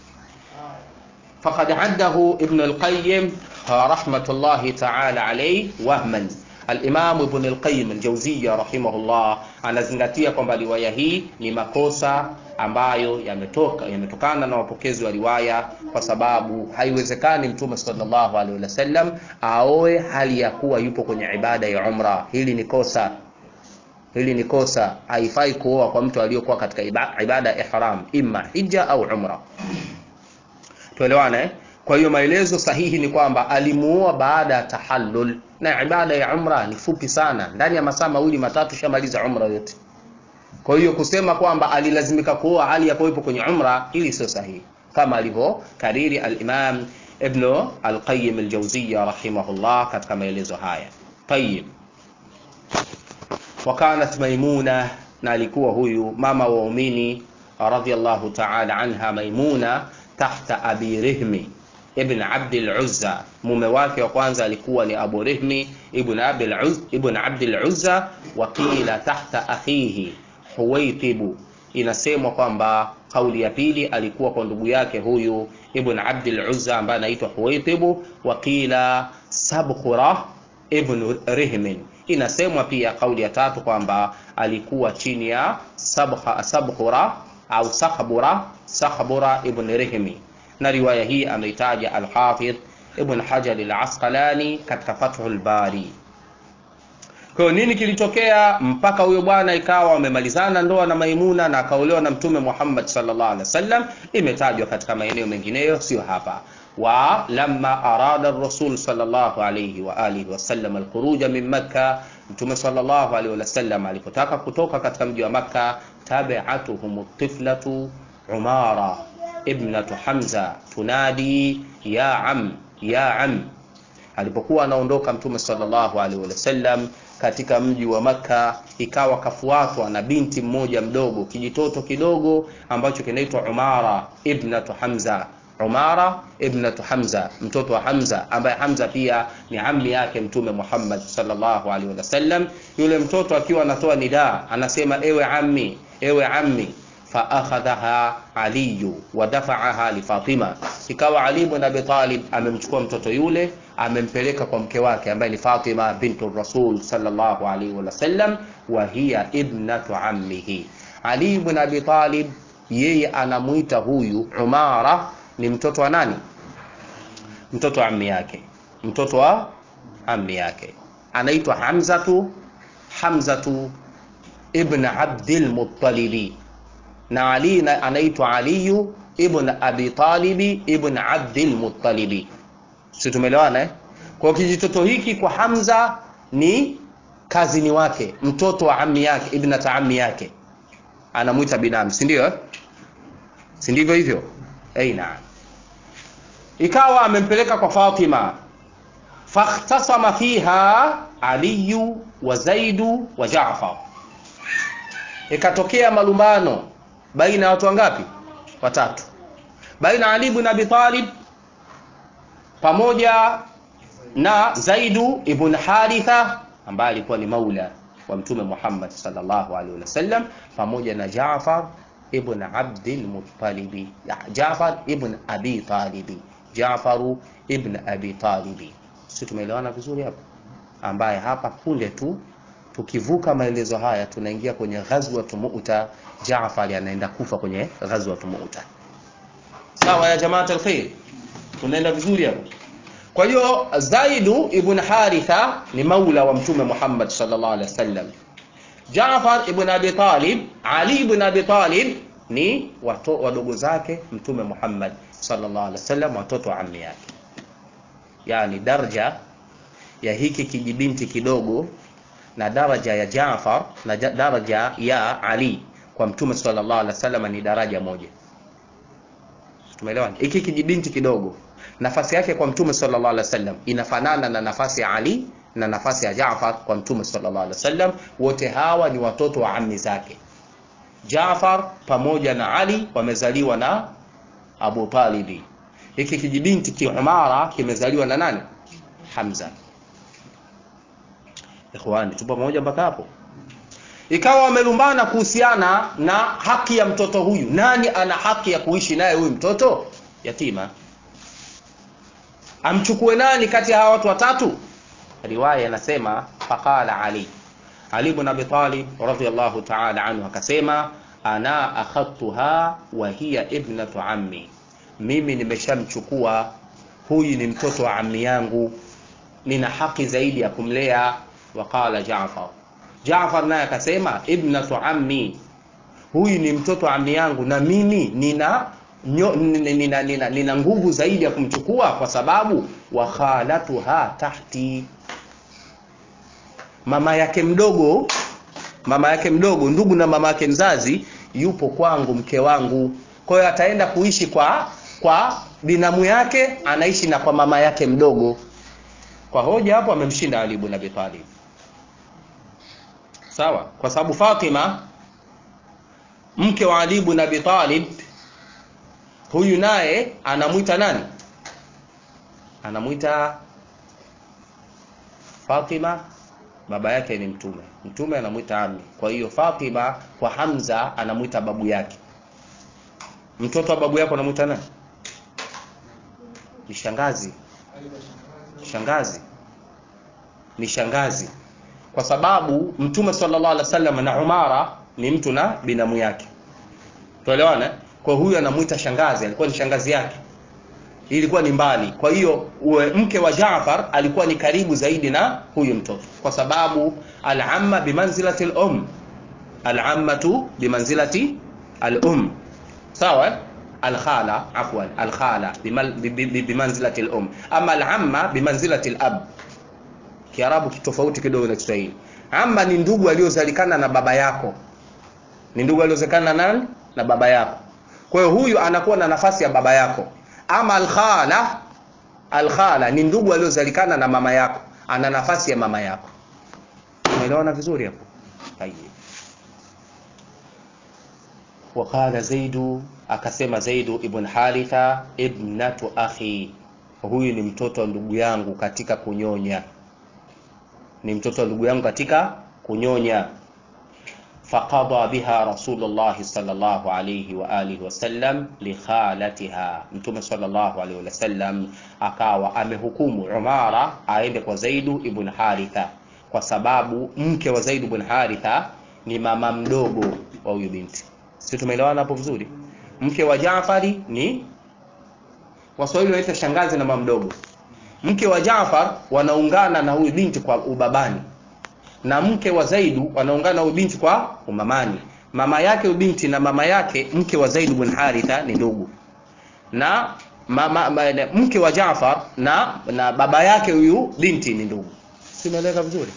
faqad addahu ibn al-qayyim rahmatullahi ta'ala alayhi wahman Al-Imam Ibn al-Qayyim al-Jawziyya rahimahullah anazingatia kwamba riwaya hii ni makosa ambayo yametoka yametokana na wapokezi wa riwaya, kwa sababu haiwezekani Mtume sallallahu alaihi wasallam aoe hali ya kuwa yupo kwenye ibada ya umra. Hili ni kosa, hili ni kosa. Haifai kuoa kwa mtu aliyokuwa katika ibada ya ihram, imma hija au umra. Tuelewane eh? Kwa hiyo maelezo sahihi ni kwamba alimuoa baada ya tahallul, na ibada ya umra ni fupi sana, ndani ya masaa mawili matatu shamaliza umra yote. Kwa hiyo kusema kwamba alilazimika kuoa hali ya kuwepo kwenye umra, ili sio sahihi, kama alivyo kariri al-Imam Ibn al-Qayyim al-Jawziyya rahimahullah katika maelezo haya. Tayyib, wakanat Maimuna, na alikuwa huyu mama wa waumini radhiyallahu ta'ala anha, Maimuna tahta abi Rihmi ibn Abd al-Uzza. Mume wake wa kwanza alikuwa ni Abu Rihmi ibn Abd al-Uzza, ibn Abd al-Uzza wa qila tahta akhihi Huwaitibu. Inasemwa kwamba kauli ya pili alikuwa kwa ndugu yake huyu ibn Abd al-Uzza ambaye anaitwa Huwaitibu, wa qila Sabkhura ibn Rihmin. Inasemwa pia kauli ya tatu kwamba alikuwa chini ya Sabkha, Sabkhura au Sakhbura, Sakhbura ibn Rihmi na riwaya hii ameitaja Al-Hafidh Ibn Hajar Al-Asqalani katika Fathul Bari. Kwa hiyo nini kilitokea mpaka huyo bwana ikawa wamemalizana ndoa na Maimuna na akaolewa na Mtume Muhammad sallallahu alaihi wasallam, imetajwa katika maeneo mengineyo, sio hapa. Wa lamma arada ar-rasul sallallahu alaihi wa alihi wasallam al-khuruja min Makkah, Mtume sallallahu alaihi wasallam alipotaka kutoka katika mji wa Makkah, tabi'atuhum tiflatu Umara ibnatu Hamza tunadi ya am ya am. Alipokuwa anaondoka Mtume sallallahu alaihi wasallam katika mji wa Makka, ikawa kafuatwa na binti mmoja mdogo, kijitoto kidogo ambacho kinaitwa Umara ibnatu Hamza. Umara ibnatu Hamza, mtoto wa Hamza, ambaye Hamza pia ni ammi yake Mtume Muhammad sallallahu alaihi wasallam. Yule mtoto akiwa anatoa nidaa anasema, ewe ammi, ewe ammi faakhadhaha aliyu wadafaaha lifatima, ikawa Ali ibn Abi Talib amemchukua mtoto yule amempeleka kwa mke wake ambaye ni Fatima bintu Rasul sallallahu alaihi wasallam, wa hiya ibnatu ammihi. Ali ibn Abi Talib yeye anamuita huyu Umara ni mtoto wa nani? Mtoto wa ammi yake, mtoto wa ammi yake anaitwa Hamzatu, Hamzatu ibn Abdil Muttalibi na Ali anaitwa Aliyu ibn Abi Talibi ibn Abdil Muttalibi. Si tumeelewana eh? Kwa kijitoto hiki kwa Hamza ni kazini wake, mtoto wa ammi yake, ibnata ammi yake, anamwita binamu, si ndio eh? Si ndivyo hivyo? Eh, naam. Ikawa amempeleka kwa Fatima, fakhtasama fiha Aliyu wa Zaidu wa Jaafar, ikatokea malumbano baina ya watu wangapi? Watatu, baina Ali ibn Abi Talib pamoja na Zaidu ibn Haritha ambaye alikuwa ni maula wa Mtume Muhammad sallallahu alaihi wasallam pamoja na Jaafar ibn Abdul Muttalib, Jaafar ibn Abi Talib, Jaafaru ibn Abi Talib. Sisi tumeelewana vizuri hapa, ambaye hapa punde tu tukivuka maelezo haya tunaingia kwenye ghazwat Mu'ta. Jaafar anaenda kufa kwenye ghazwat Mu'ta. Sawa ya jamaa alkhair, tunaenda vizuri hapo. Kwa hiyo Zaidu ibn Haritha ni maula wa Mtume Muhammad sallallahu alaihi wasallam. Jaafar ibn Abi Talib, Ali ibn Abi Talib ni wato, wadogo zake Mtume Muhammad sallallahu alaihi wasallam, watoto wa ammi yake. Yani daraja ya hiki kijibinti kidogo na daraja ya Jaafar na daraja ya Ali kwa Mtume sallallahu alaihi wasallam ni daraja moja. Tumeelewana? Hiki kijibinti kidogo nafasi yake kwa Mtume sallallahu alaihi wasallam inafanana na nafasi ya Ali na nafasi ya Jaafar kwa Mtume sallallahu alaihi wasallam. Wote hawa ni watoto wa ammi zake. Jaafar pamoja na Ali wamezaliwa na Abu Talibi. Hiki kijibinti kiumara kimezaliwa na nani? Hamza. Ikhwani, tupo pamoja mpaka hapo? Ikawa wamelumbana kuhusiana na haki ya mtoto huyu. Nani ana haki ya kuishi naye huyu mtoto yatima? Amchukue nani kati ya hawa watu watatu? Riwaya inasema faqala Ali, Ali ibn Abi Talib radhiyallahu ta'ala anhu akasema, ana akhadtuha wa hiya ibnatu ammi, mimi nimeshamchukua huyu ni mtoto wa ammi yangu, nina haki zaidi ya kumlea. Waqala Jaafar, Jaafar naye akasema ibnatu ammi, huyu ni mtoto wa ammi yangu na mimi nina nyo, nina, nina, nina nguvu zaidi ya kumchukua kwa sababu wa khalatuha tahti, mama yake mdogo, mama yake mdogo, ndugu na mama yake mzazi yupo kwangu, mke wangu. Kwa hiyo ataenda kuishi kwa kwa binamu yake, anaishi na kwa mama yake mdogo. Kwa hoja hapo amemshinda Ali ibn Abi Talib, sawa, kwa sababu Fatima mke wa Ali ibn Abi Talib huyu naye anamwita nani? Anamwita Fatima, baba yake ni Mtume. Mtume anamwita ami. Kwa hiyo Fatima kwa Hamza anamwita babu yake. Mtoto wa babu yako anamwita nani? Ni shangazi. Shangazi ni shangazi, kwa sababu Mtume sallallahu alaihi wasallam na Umara ni mtu na binamu yake. Tuelewana? Kwa huyu anamwita shangazi, alikuwa ni shangazi yake, ilikuwa ni mbali. Kwa hiyo mke wa Jaafar alikuwa ni karibu zaidi na huyu mtoto, kwa sababu al-amma bimanzilati al-um, al-ammatu bimanzilati al-um, sawa. Al-khala, afwan, al-khala bimanzilati al-um, ama al-amma bimanzilati al-ab. Kiarabu kitofauti kidogo na Kiswahili. Amma ni ndugu aliozalikana na baba yako, ni ndugu aliozalikana na nani? Na baba yako kwa hiyo huyu anakuwa na nafasi ya baba yako. Ama alkhala, alkhala ni ndugu aliozalikana na mama yako, ana nafasi ya mama yako. Umeelewana vizuri hapo? Tayeb. Waqala Zaidu, akasema Zaidu ibn Haritha, ibnatu akhi, huyu ni mtoto wa ndugu yangu katika kunyonya, ni mtoto wa ndugu yangu katika kunyonya faqada biha Rasulullah sallallahu alayhi wa alihi wasallam likhalatiha, Mtume sallallahu alayhi wasallam akawa amehukumu Umara aende kwa Zaidu ibn Haritha, kwa sababu mke wa Zaidu ibn Haritha ni mama mdogo wa huyu binti. Si tumeelewana hapo vizuri? Mke wa Jaafari ni Waswahili wanaita shangazi na mama mdogo. Mke wa Jaafar wanaungana na huyu binti kwa ubabani na mke wa Zaidu wanaungana huyu binti kwa umamani. Mama yake huyu binti na mama yake mke wa Zaid bin Haritha ni ndugu, na mama, mke wa Jaafar na na baba yake huyu binti ni ndugu. Simeeleka vizuri?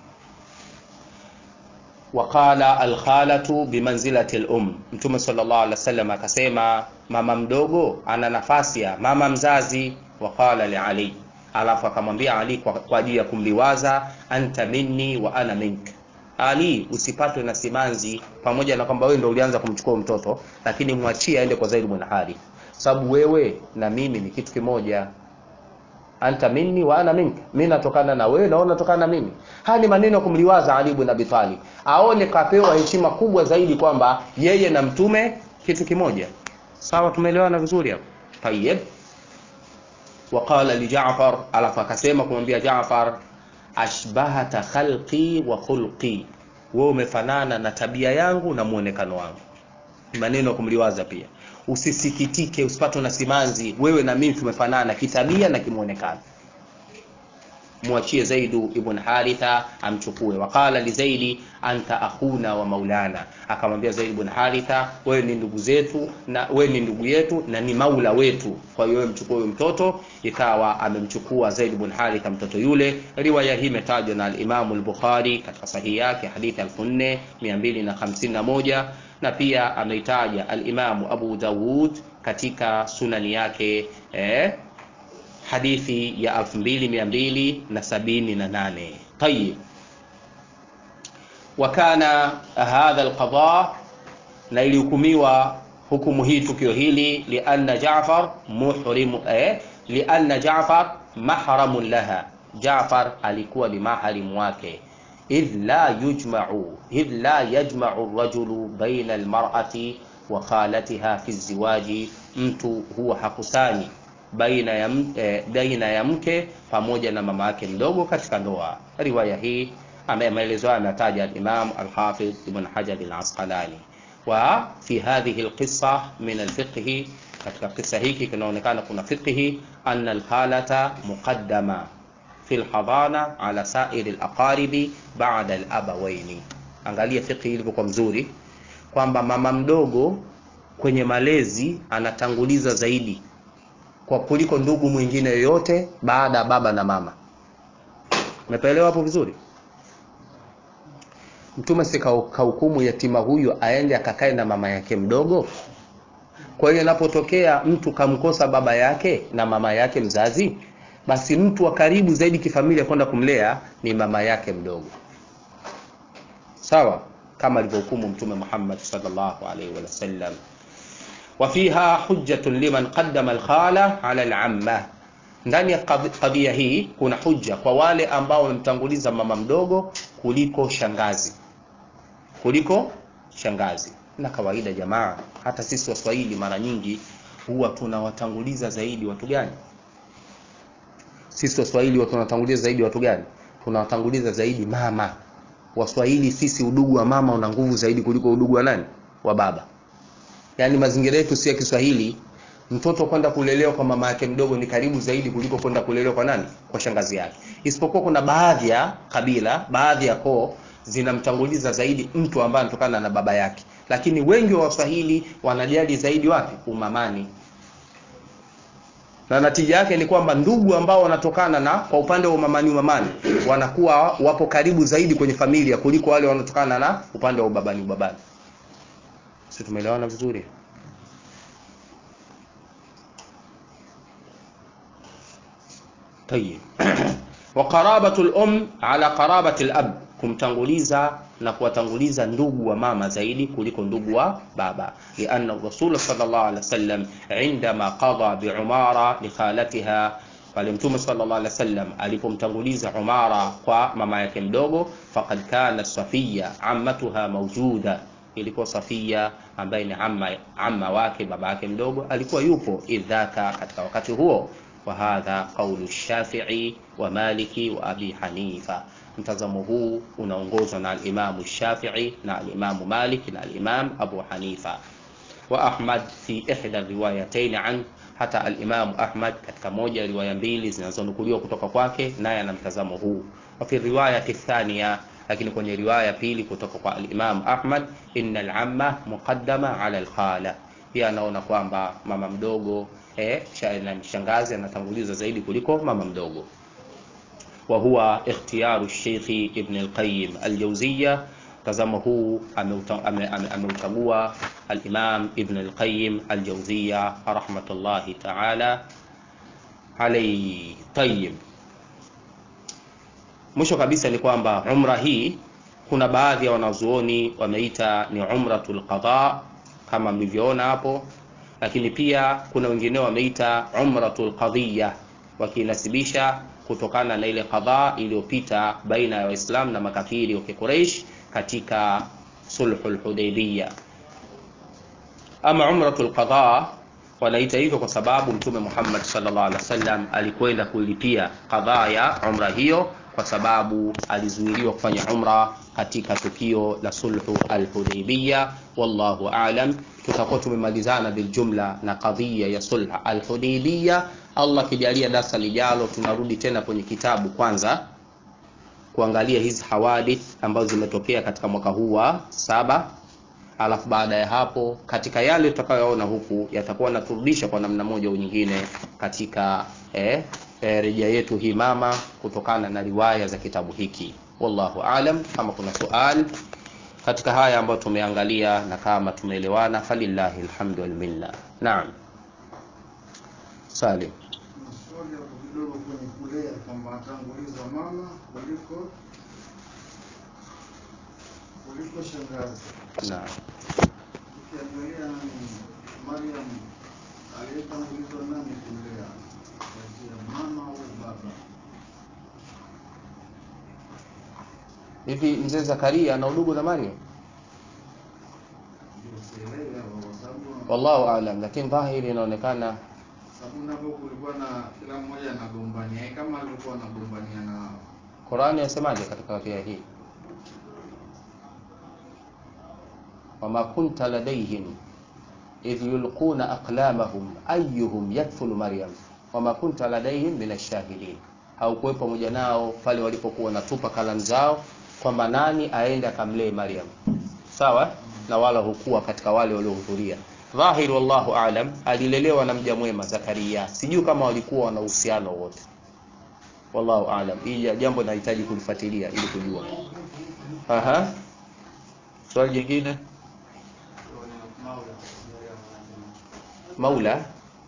Waqala alkhalatu bimanzilati alum, Mtume sallallahu alaihi wasallam akasema mama mdogo ana nafasi ya mama mzazi. Waqala li Ali alafu akamwambia Ali kwa ajili ya kumliwaza, anta minni wa ana mink. Ali, usipatwe na simanzi, pamoja na kwamba wewe ndio ulianza kumchukua mtoto, lakini mwachie aende kwa Zaid bin Harith, sababu wewe na mimi ni kitu kimoja. Anta minni wa ana mink, mimi natokana na wewe na wewe unatokana na mimi. Haya ni maneno ya kumliwaza Ali ibn Abi Talib, aone kapewa heshima kubwa zaidi kwamba yeye na mtume kitu kimoja. Sawa, tumeelewana vizuri hapo? Tayyib. Waqala li Jaafar, alafu akasema kumwambia Jaafar, ashbahata khalqi wa khulqi, wewe umefanana na tabia yangu na muonekano wangu. Maneno ya kumliwaza pia, usisikitike, usipatwe na simanzi, wewe na mimi tumefanana kitabia na kimuonekano. mwachie Zaidu ibn Haritha amchukue. Waqala li Zaidi anta akhuna wa maulana, akamwambia Zaid ibn Haritha, wewe ni ndugu zetu na wewe ni ndugu yetu na ni maula wetu, kwa hiyo wewe mchukue huyo mtoto. Ikawa amemchukua Zaid ibn Haritha mtoto yule. Riwaya hii imetajwa na al-Imam al-Bukhari katika sahihi yake hadithi 4251 na pia ameitaja al-Imam Abu Dawud katika sunani yake eh, hadithi ya 2278. Tayib, wa kana hadha alqada, na ilihukumiwa hukumu hii tukio hili lianna Jaafar muhrimu eh, lianna Jaafar mahramun laha, Jaafar alikuwa ni maharimu wake idh la yujma'u idh la yajma'u ar-rajulu baina al-mar'ati wa khalatiha fi ziwaji, mtu huwa hakusanyi baina ya, eh, baina ya mke pamoja na mama yake mdogo katika ndoa. Riwaya hii ambaye maelezo haya anataja al-Imam al-Hafidh Ibn Hajar al-Asqalani. Wa fi hadhihi al-qissa min al-fiqh, katika kisa hiki kinaonekana kuna fiqhi anna al-khalata muqaddama fi al-hadana ala sa'ir al-aqaribi ba'da al-abawaini. Angalia fiqhi ilivyokuwa mzuri kwamba mama mdogo kwenye malezi anatanguliza zaidi kwa kuliko ndugu mwingine yoyote baada ya baba na mama. Umepaelewa hapo vizuri? Mtume si kahukumu yatima huyu aende akakae na mama yake mdogo? Kwa hiyo inapotokea mtu kamkosa baba yake na mama yake mzazi, basi mtu wa karibu zaidi kifamilia kwenda kumlea ni mama yake mdogo, sawa kama alivyohukumu Mtume Muhammad sallallahu alaihi wasallam wa fiha hujjatun liman qaddama alkhala ala alamma, ndani ya kadhia hii kuna hujja kwa wale ambao wamemtanguliza mama mdogo kuliko shangazi, kuliko shangazi. Na kawaida jamaa, hata sisi Waswahili mara nyingi huwa tunawatanguliza zaidi watu gani? Sisi Waswahili huwa tunawatanguliza zaidi watu gani? Tunawatanguliza zaidi mama. Waswahili sisi, udugu wa mama una nguvu zaidi kuliko udugu wa nani? Wa baba. Yaani mazingira yetu si ya Kiswahili, mtoto kwenda kulelewa kwa mama yake mdogo ni karibu zaidi kuliko kwenda kulelewa kwa nani? Kwa shangazi yake. Isipokuwa kuna baadhi ya kabila, baadhi ya koo zinamtanguliza zaidi mtu ambaye anatokana na baba yake, lakini wengi wa Waswahili wanajali zaidi wapi? Umamani. Na natija yake ni kwamba ndugu ambao wanatokana na kwa upande wa umamani, umamani wanakuwa wapo karibu zaidi kwenye familia kuliko wale wanaotokana na upande wa ubabani, ubabani. Si tumeelewana vizuri? Tayib. wa qarabatu al-um ala qarabati al-ab, kumtanguliza na kuwatanguliza ndugu wa mama zaidi kuliko ndugu wa baba, lianna Rasul sallallahu alaihi wasallam indama qada bi Umara li khalatiha, pale Mtume sallallahu alaihi wasallam alipomtanguliza Umara kwa mama yake mdogo, faqad kana Safiya ammatuha mawjuda ilikuwa Safia ambaye ni amma, amma wake baba yake mdogo alikuwa yupo idhaka katika wakati huo. Wa hadha qaulu Shafi'i wa Maliki wa Abi Hanifa. Mtazamo huu unaongozwa na al-Imam Shafi'i na al-Imam Malik na al-Imam Abu Hanifa wa Ahmad fi ihda riwayatayn an hata al-Imam Ahmad katika moja ya riwaya mbili zinazonukuliwa kutoka kwake, naye ana mtazamo huu. Wa fi riwayati thaniya lakini kwenye riwaya pili kutoka kwa al-Imam Ahmad, inna al-amma muqaddama ala al-khala, pia anaona kwamba mama mdogo eh, shangazi anatangulizwa zaidi kuliko mama mdogo. Wa huwa ikhtiyaru Sheikh Ibn al-Qayyim al-Jawziyya, tazamo huu ameuchagua al-Imam Ibn al-Qayyim al-Jawziyya rahmatullahi ta'ala alayhi. Tayyib. Mwisho kabisa ni kwamba umra hii kuna baadhi ya wanazuoni wameita ni umratul qada kama mlivyoona hapo, lakini pia kuna wengine wameita umratul qadhiya, wakinasibisha kutokana na ile qadha iliyopita baina ya Waislamu na makafiri wa Quraysh katika sulhul Hudaybiyah. Ama umratul qadha wanaita hivyo kwa sababu Mtume Muhammad sallallahu alaihi wasallam alikwenda kulipia qadha ya umra hiyo kwa sababu alizuiliwa kufanya umra katika tukio la sulhu al-Hudaybiyah. Wallahu a'lam. Tutakuwa tumemalizana biljumla na kadhia ya sulh al-Hudaybiyah Allah kijalia darasa lijalo tunarudi tena kwenye kitabu kwanza kuangalia hizi hawadith ambazo zimetokea katika mwaka huu wa saba alafu baada ya hapo katika yale tutakayoona huku yatakuwa naturudisha kwa namna moja au nyingine katika eh, eh, rejea yetu hii mama kutokana na riwaya za kitabu hiki wallahu alam kama kuna sual katika haya ambayo tumeangalia na kama tumeelewana falillahi alhamdu walminna naam salim Swali hapo kidogo kwenye kulea kwamba atanguliza mama kuliko kuliko shangazi. naam Ukiangalia nani Mariam aliyetangulizwa nani kulea kati ya mama au baba? hivi mzee zakaria ana udugu na mariam Ndio sielewi hapo kwa sababu wallahu alam lakini dhahiri inaonekana sababu napo kulikuwa na kila mmoja anagombania eh, kama alivyokuwa anagombania na qurani yasemaje katika aya hii wama kunta ladaihim idh yulquna aqlamahum ayuhum yakfulu maryam wama kunta ladaihim min ashahidin haukuwepo pamoja nao pale walipokuwa wanatupa kalamu zao kwamba nani aende akamlee maryam sawa na wala hukuwa katika wale waliohudhuria dhahir wallahu alam alilelewa na mja mwema zakaria sijui kama walikuwa wana uhusiano wote wallahu alam hii jambo nahitaji kulifuatilia ili kujua aha swali jingine maula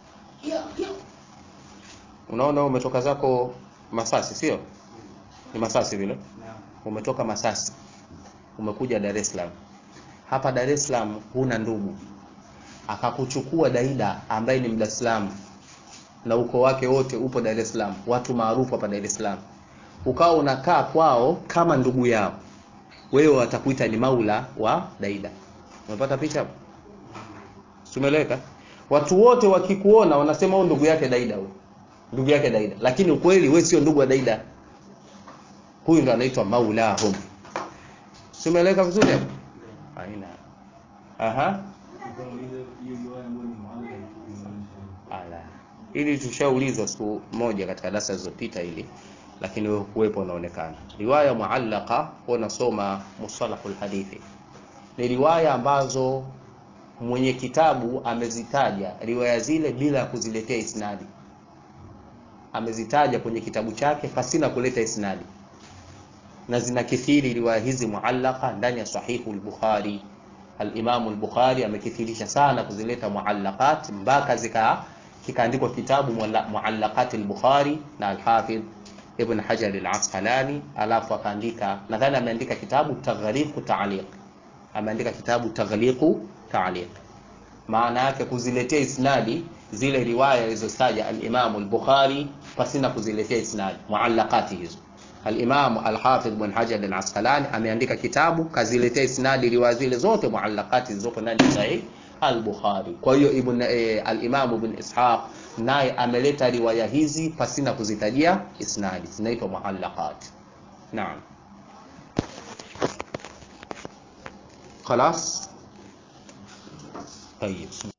unaona wewe umetoka zako masasi sio ni masasi vile umetoka masasi umekuja dar es salaam hapa dar es salaam huna ndugu akakuchukua daida ambaye ni mdaslamu na ukoo wake wote upo dar es salaam watu maarufu hapa dar es salaam ukawa unakaa kwao kama ndugu yao wewe watakuita ni maula wa daida umepata picha hapo tumeeleweka watu wote wakikuona wanasema huyu ndugu yake daida huyu ndugu yake daida lakini ukweli wewe sio ndugu wa daida huyu ndo anaitwa maulahum tumeeleweka vizuri hapo aina aha ala ili tushaulizwa siku moja katika darasa zilizopita hili lakini wewe kuwepo unaonekana riwaya muallaka unasoma musalahul hadithi ni riwaya ambazo mwenye kitabu amezitaja riwaya zile bila ya kuziletea isnadi amezitaja kwenye kitabu chake pasina kuleta isnadi na zinakithiri riwaya hizi muallaka ndani ya sahihu al-Bukhari al-Imam al-Bukhari amekithirisha sana kuzileta muallaqat mpaka zika kikaandikwa kitabu muallaqat al-Bukhari na al-Hafidh Ibn Hajar al-Asqalani alafu akaandika nadhani ameandika kitabu taghliqu ta'liq ameandika kitabu taghliqu ta'liq maana yake kuziletea isnadi zile riwaya alizotaja al-Imam al-Bukhari pasina kuziletea isnadi muallaqati hizo al-Imam al-Hafidh Ibn Hajar al-Asqalani ameandika kitabu kaziletea isnadi riwaya zile zote muallaqati zilizopo ndani ya Sahih al-Bukhari. Kwa hiyo Ibn e, al-Imam Ibn Ishaq naye ameleta riwaya hizi pasina kuzitajia isnadi, zinaitwa muallaqat. Naam. خلاص طيب